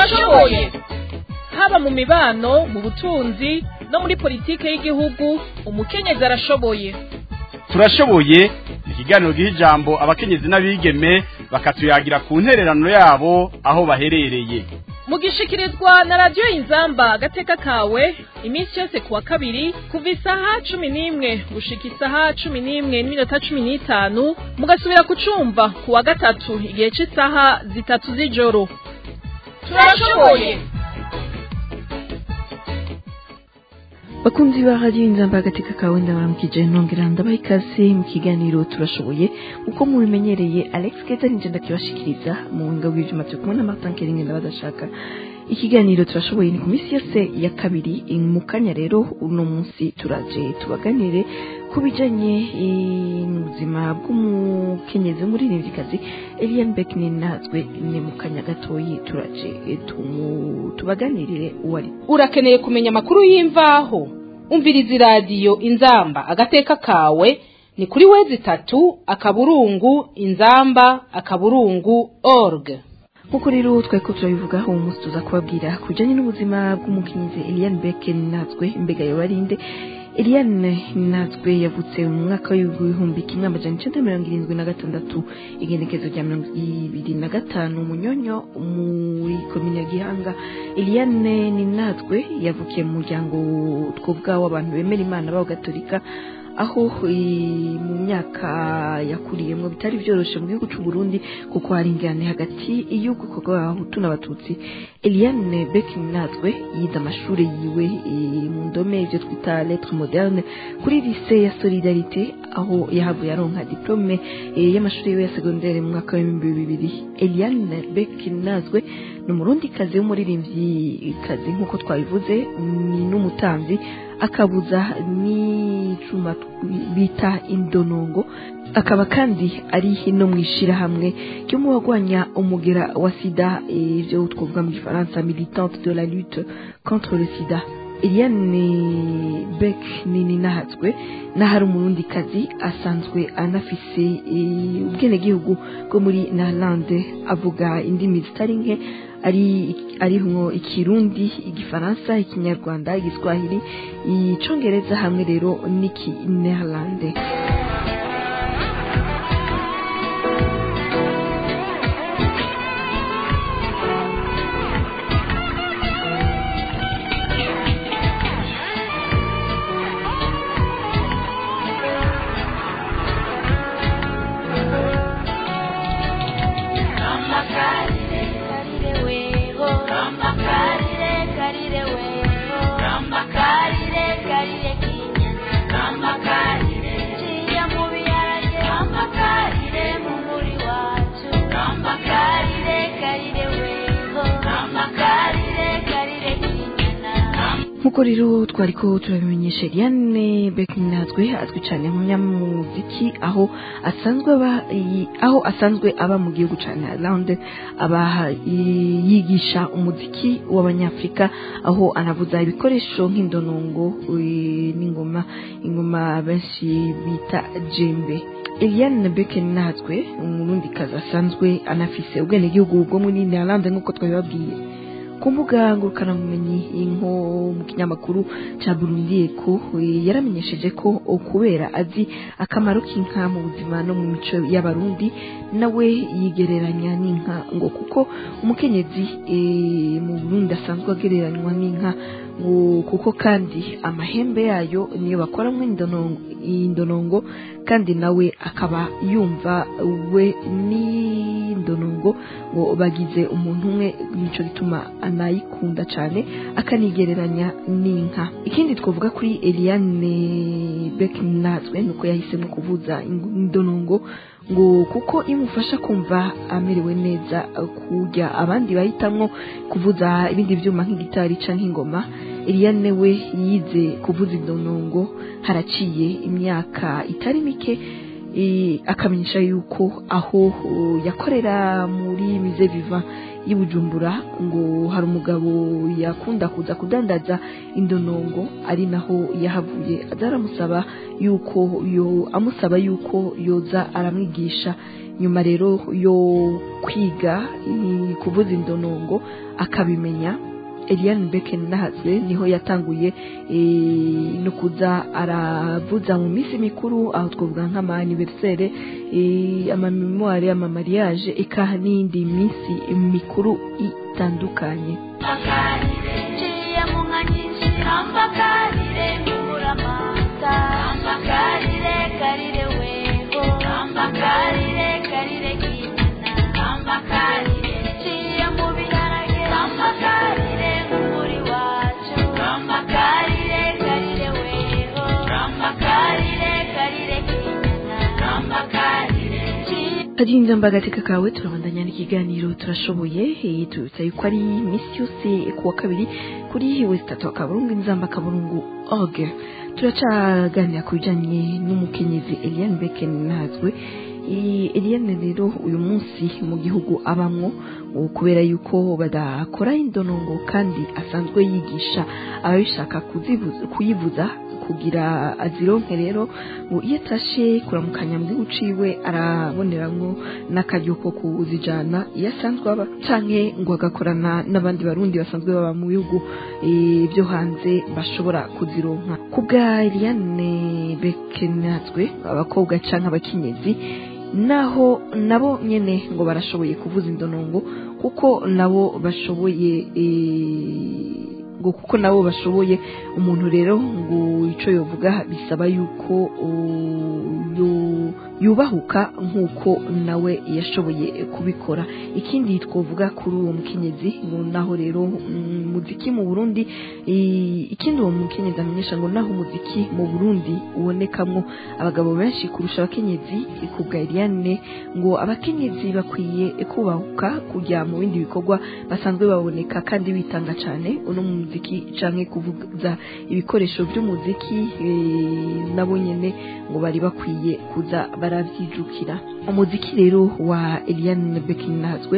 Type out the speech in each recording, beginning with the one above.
turashoboye haba mu mibano mu butunzi no muri politike y'igihugu umukenyezi arashoboye turashoboye ni ikiganiro giha ijambo abakenyezi n'abigeme bakatuyagira ku ntererano yabo aho baherereye mugishikirizwa na radiyo inzamba agateka kawe iminsi yose ku wa kabiri kuva isaha cumi n'imwe gushika isaha cumi n'imwe n'iminota cumi n'itanu mugasubira kucumva ku wa gatatu igihe cy'isaha zitatu z'ijoro turashoboye bakunzi ba radiyo inzamba agateka kawe ndabaramukije nongera ndabaha ikaze mu kiganiro turashoboye uko mubimenyereye alex keza nije ndakibashikiriza mu buhinga bw'ivyuma turi kumwe na martin keringe ndabadashaka ikiganiro turashoboye ni ku minsi yose ya kabiri mu kanya rero uno munsi turaje tubaganire ku bijanye n'ubuzima bw'umukenyezi w'umuririmvyikazi eliane beck ninazwe ni mu kanya gatoyi turaje tubaganirire uwo ari urakeneye kumenya amakuru y'imvaho umviriza iradiyo inzamba agateka kawe ni kuri wezi itatu akaburungu inzamba akaburungu org nk'uko rero twari ko turabivugaho uwo munsi tuza kubabwira ku bijyanye n'ubuzima bw'umukenyezi eliane beck ninazwe mbega yobarinde eliane ninazwe yavutse mu mwaka w'ibihumbi kimwe amajana icenda mirongo irindwi na gatandatu igenekezo rya mirongo ibiri na gatanu munyonyo muri komine ya gihanga eliane ninazwe yavukiye mu muryango twovuga w'abantu bemera imana b'abagatolika aho mu myaka yakuriyemo bitari byoroshye mu gihugu cy'u Burundi kuko hari ingane hagati y'ubwoko bw'abahutu n'abatutsi eliane beck natwe yize amashuri yiwe mu ndome ibyo twita lettre moderne kuri lycée ya solidarité aho yahavuye aronka diplome y'amashuri yiwe ya secondaire mu mwaka w'ibihumbi bibiri eliane beck nazwe ni umurundikazi w'umuririmbyi nk'uko twabivuze ni n'umutambi akabuza n'icuma bita indonongo akaba kandi ari no mu ishyirahamwe ryo mu bagwanya umugera wa sida ibyo twavuga mu gifaransa militante de la lutte contre le sida eliane beck nini nahatswe n'ahari umurundikazi asanzwe anafise ubwenegihugu bwo muri narlande avuga indimi zitari nke ari arimwo ikirundi igifaransa ikinyarwanda igiswahili icongereza hamwe rero n'iki neerlande nk'uko rero twari ko turabimenyesha Eliane Beck natwe azwi cyane nk'umunyamuziki aho asanzwe aba aho asanzwe aba mu gihugu cya Ireland aba yigisha umuziki w'abanyafrika aho anavuza ibikoresho nk'indonongo n'ingoma ingoma benshi bita jembe Eliane Beck natwe umurundi kazi asanzwe anafise ubwenegihugu bwo muri Ireland nk'uko twabibabwiye ku mbuga ngurukanabumenyi nko mu kinyamakuru cya burundi eko yaramenyesheje ko kubera azi akamaro k'inka mu buzima no mu mico y'abarundi nawe yigereranya n'inka ngo kuko umukenyezi mu burundi asanzwe agereranywa n'inka ngo kuko kandi amahembe yayo niyo bakoramo indonongo kandi nawe akaba yumva we n'indonongo ngo bagize umuntu umwe nico gituma anayikunda cyane akanigereranya n'inka ikindi twavuga kuri Eliane Beck natwe nuko yahisemo kuvuza indonongo ngo kuko imufasha kumva amerewe neza kujya abandi bahitamwo kuvuza ibindi byuma nk'igitari canke ingoma Eliane we yize kuvuza indonongo haraciye imyaka itari mike akamenyesha yuko aho yakorera muri mize viva y'ubujumbura ngo hari umugabo yakunda kuza kudandaza indonongo ari naho yahavuye azaramusaba yuko yo amusaba yuko yoza aramwigisha nyuma rero yo kwiga eh, kuvuza indonongo akabimenya Eliane Becken nahazwe niho yatanguye eh, no kuza aravuza mu minsi mikuru aho twavuga nk'ama anniversaire eh, ama memoire ama mariage eka n'indi minsi mikuru itandukanye Ambakarire, ciye mu nka nyinshi ambakarire ngubura amata ambakarire karire wego ambakarire karire kinyana ambakarire ciye mu biharage ambakarire ngubura iwacu ambakarire karire wego ambakarire karire kinyana ambakarire ciye Kadinza mbagateka kawe turabandanya n'ikiganiro turashoboye eh, tubibutsa yuko ari misi yose ku wa kabiri kuri west tatu akaburungu inzamba akaburungu org turacaganira ku bijanye n'umukenyezi Eliane Becken nazwe Eh, Eliane rero uyu munsi mu gihugu abamwo ubu kubera yuko badakora indonongo kandi asanzwe yigisha ababishaka kuzivuza- kuyivuza kugira azironke rero ngo iyo atashe kuramukanya mu gihugu ciwe araboneramwo n'akaryo ko kuzijana iyo asanzwe aba canke ngo agakorana n'abandi barundi basanzwe baba mu bihugu eh, byo hanze bashobora kuzironka ku bwa Eliane Bekenazwe abakobwa canke abakenyezi naho nabo nyene ngo barashoboye kuvuza indonongo kuko nabo bashoboye eh, ngo kuko nabo bashoboye umuntu rero ngo ico yovuga bisaba yuko uh, yu- yubahuka nk'uko nawe yashoboye kubikora ikindi twovuga kuri uwo mukenyezi ngo naho rero mm, muziki mu Burundi i- ikindi uwo mukenyezi amenyesha ngo naho umuziki mu Burundi ubonekamwo abagabo benshi kurusha abakenyezi kubwa Eliane ngo abakenyezi bakwiye kubahuka kujya mu bindi bikorwa basanzwe baboneka kandi bitanga cyane uno mu muziki canke kuvuza ibikoresho by'umuziki eh, nabo nyene ngo bari bakwiye kuza baravyijukira umuziki rero wa Eliane Bekinazwe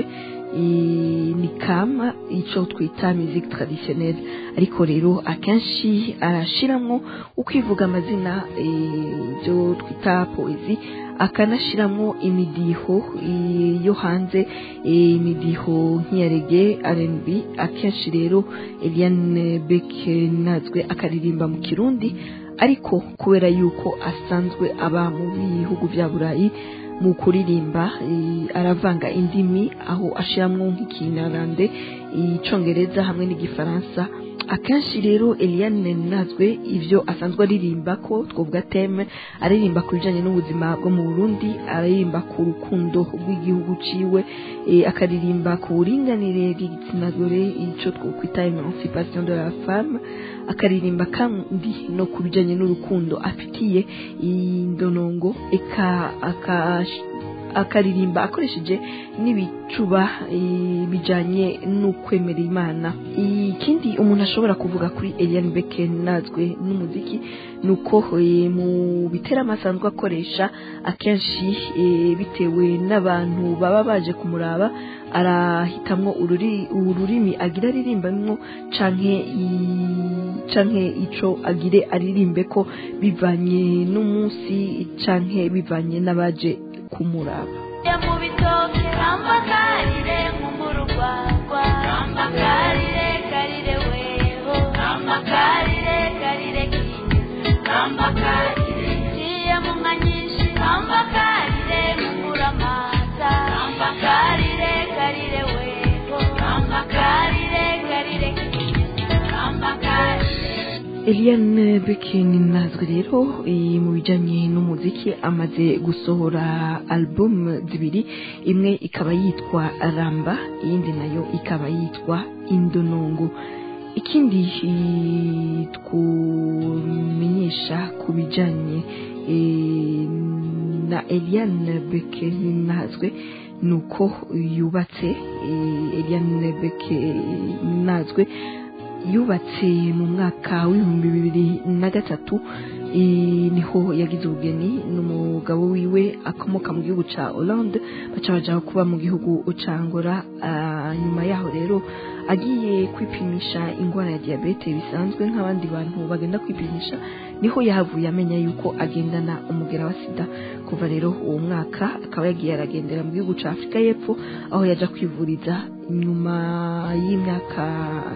eh, ni kama ico twita musique traditionnelle ariko rero akenshi arashiramwo ukwivuga amazina eh, byo twita poezi akanashiramwo imidiho eh, yo hanze eh, imidiho nk'iya rege R&B akenshi rero Eliane Bekenazwe akaririmba mu kirundi ariko kubera yuko asanzwe aba mu bihugu vya burayi mu kuririmba eh, aravanga indimi aho ashiramwo nk'ikinarande icongereza hamwe n'igifaransa akenshi rero Eliane Nazwe ivyo asanzwe aririmba ko twovuga teme aririmba ku bijanye n'ubuzima bwo mu Burundi aririmba ku rukundo rw'igihugu ciwe eh, akaririmba ku buringanire bw'igitsina gore ico twokwita emancipation de la femme akaririmba kandi no ku bijanye n'urukundo afitiye indonongo eka akash akaririmba akoresheje n'ibicuba eh, bijanye n'ukwemera imana ikindi umuntu ashobora kuvuga kuri Eliane Becken nazwe n'umuziki nuko eh, mu biteramo asanzwe akoresha akenshi eh, bitewe n'abantu baba baje kumuraba arahitamwo ururi ururimi agira aririmbamwo canke i- canke ico agire aririmbe ko bivanye n'umunsi canke bivanye n'abaje kumuraba Ya mu bitoke ambakarire nk'umurugwagwa ambakarire karire weho ambakarire karire kinya ambakarire ciye mu nka nyinshi ambakarire nk'umura amata ambakarire karire weho ambakarire karire kinya ambakarire Eliane Becken nazwe rero eh, mu bijanye n'umuziki amaze gusohora album zibiri imwe ikaba yitwa Ramba iyindi nayo ikaba yitwa Indonongo ikindi eh, twumenyesha ku bijanye eh, na Eliane Becken nazwe nuko yubatse eh, Eliane Becken nazwe yubatse mu mwaka w'ibihumbi bibiri na gatatu eh, niho yagize ubugeni n'umugabo wiwe akomoka mu gihugu ca Hollande baca baja kuba mu gihugu ca Angola Ah, nyuma yaho rero agiye kwipimisha ingwara ya diabete bisanzwe nk'abandi bantu bagenda kwipimisha niho yahavuye amenya yuko agendana umugera wa sida kuva rero uwo mwaka akaba yagiye aragendera mu gihugu ca Afurika y'Epfo aho yaja kwivuriza nyuma y'imyaka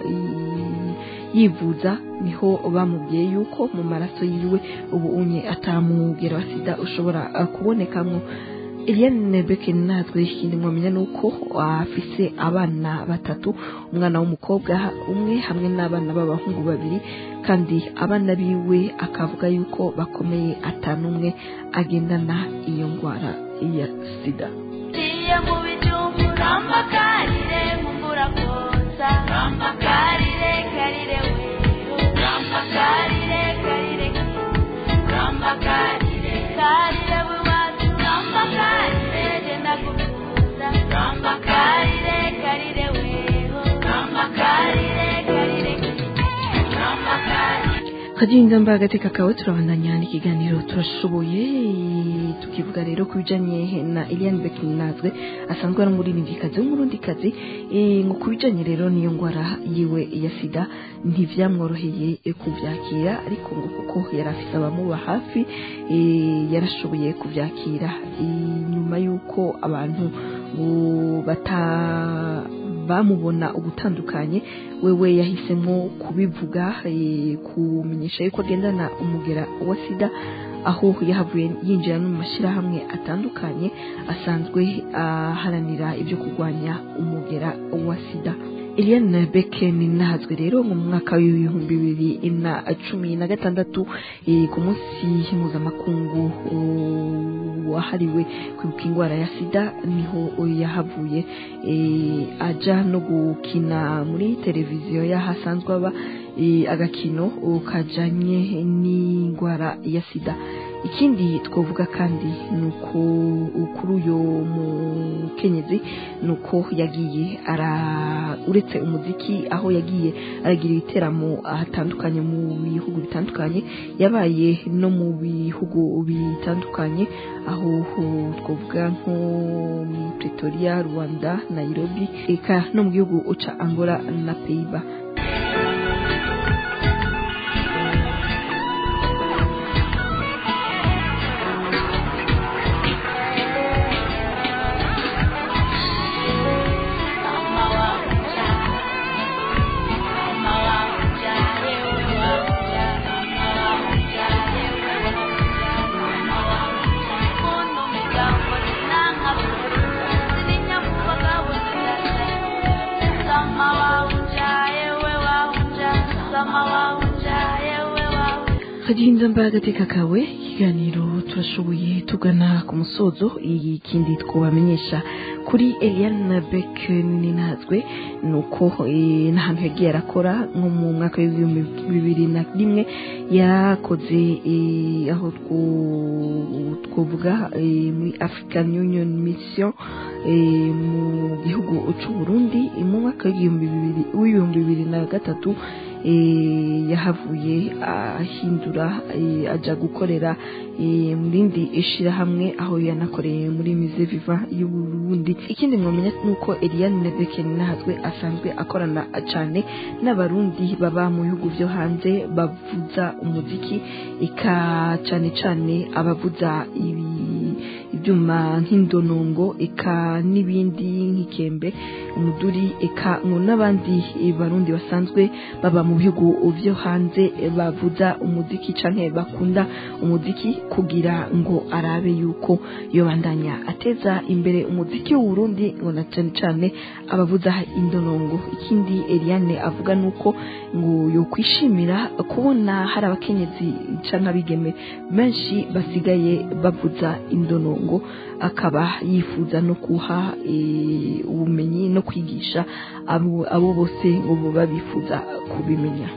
i- yivuza niho bamubwiye yuko mu maraso yiwe ubu unye atamugera wa sida ushobora uh, kubonekamwo Eliane Beke natwe ikindi mwamenya nuko afise abana batatu umwana w'umukobwa umwe hamwe n'abana b'abahungu babiri kandi abana biwe akavuga yuko bakomeye atanumwe agendana iyo ndwara ya sida Tiye mu bijumbu ramba karire mumbura kosa ramba karire karire weho ramba karire karire ramba karire karire wiwacu ramba karire genda kukuza ramba karire karire weho ramba karire karire ramba karire kaginda mba agateka kawe turabandanya n'ikiganiro turashoboye tukivuga rero ku bijanye na Eliane Bekinazwe asanzwe ari umuririmbyikazi w'umurundikazi eh, ngo ku bijanye rero n'iyo ngwara yiwe ya sida ntivyamworoheye eh, kuvyakira ariko ngo kuko yari afise abamuba hafi eh, yarashoboye kuvyakira Eh, nyuma y'uko abantu ngo bata bamubona ugutandukanye wewe yahisemo kubivuga eh, kumenyesha yuko agendana umugera wa sida aho yahavuye yinjira no mu mashyirahamwe atandukanye asanzwe aharanira ibyo kurwanya umugera wa sida Eliane Beken nahazwe rero mu mwaka w'ibihumbi bibiri na cumi na gatandatu eh, ku munsi mpuzamakungu uh, wahariwe kwibuka indwara ya sida niho yahavuye eh, aja no gukina muri televiziyo y'ahasanzwe aba eh, agakino kajanye n'indwara ya sida ikindi twavuga kandi ni uko kuri uyu mukenyezi ni uko yagiye ara uretse umuziki aho yagiye aragira ibiteramo ahatandukanye mu bihugu bitandukanye yabaye no mu bihugu bitandukanye aho ho- twavuga nko muri pretoria rwanda nairobi eka no mu gihugu uca angola na peiba Mama wanja, mama wanja, yewe wanja, mama wanja, yewe wanja, mama wanja. Kuno migambo sinanga sininya kubagabo Sama wanja, yewe wanja, sama wanja, yewe wanja. kaginda mba agateka kawe ikiganiro turashoboye tugana ku musozo ikindi twabamenyesha kuri Eliane Beck ninazwe ni uko eh, n'ahantu yagiye arakora nko mu mwaka w'ibihumbi bibiri na rimwe yarakoze eh, aho two- twovuga eh, muri African Union Mission eh, mu gihugu c'u Burundi mu mwaka w'igihumbi bibiri w'ibihumbi bibiri na gatatu eh, yahavuye ahindura eh, aja gukorera eh, mu rindi ishirahamwe aho yanakoreye muri Musée Vivant y'u Burundi ikindi mwamenya nuko Eliane Nebeken nahazwe asanzwe akorana cane n'abarundi baba mu bihugu vyo hanze bavuza umuziki eka cane cane abavuza ibi ibyuma nk'indonongo eka n'ibindi nk'ikembe umuduri eka ngo n'abandi eh, barundi basanzwe baba mu bihugu vyo hanze eh, bavuza umuziki canke bakunda umuziki kugira ngo arabe yuko yobandanya ateza imbere umuziki w'uburundi ngo na cane cane abavuza indonongo ikindi Eliane avuga nuko ngo yokwishimira kubona hari abakenyezi canke abigeme benshi basigaye bavuza indonongo akaba yifuza no kuha eh, ubumenyi no kwigisha abo abo bose ngo baba bifuza kubimenya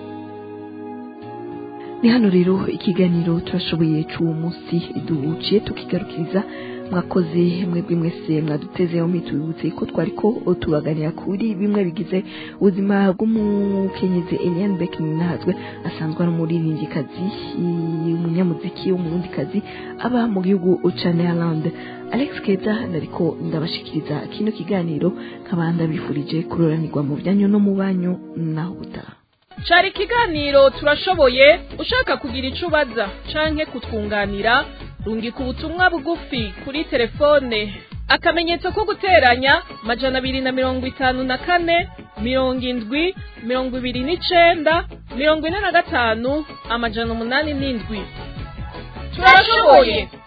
ni hano rero ikiganiro turashoboye c'uwo munsi duciye tukigarukiriza mwakoze mwebwe mwese mwadutezeho mitubibutse ko twari ko tubaganira kuri bimwe bigize ubuzima bw'umukenyezi Eliane Beck Ninahazwe asanzwe ari umuririmbyikazi umunyamuziki w'umurundikazi aba mu gihugu ca Netherland Alex Keza nariko ndabashikiriza kino kiganiro nkabanda bifurije kuroranirwa mu byanyu no mu banyu naho gutaha cari ikiganiro turashoboye ushaka kugira ico ubaza canke kutwunganira rungika ubutumwa bugufi kuri telefone akamenyetso ko guteranya majana abiri na mirongo itanu na kane mirongo indwi mirongo ibiri n'icenda mirongo ine na gatanu amajana umunani n'indwi turashoboye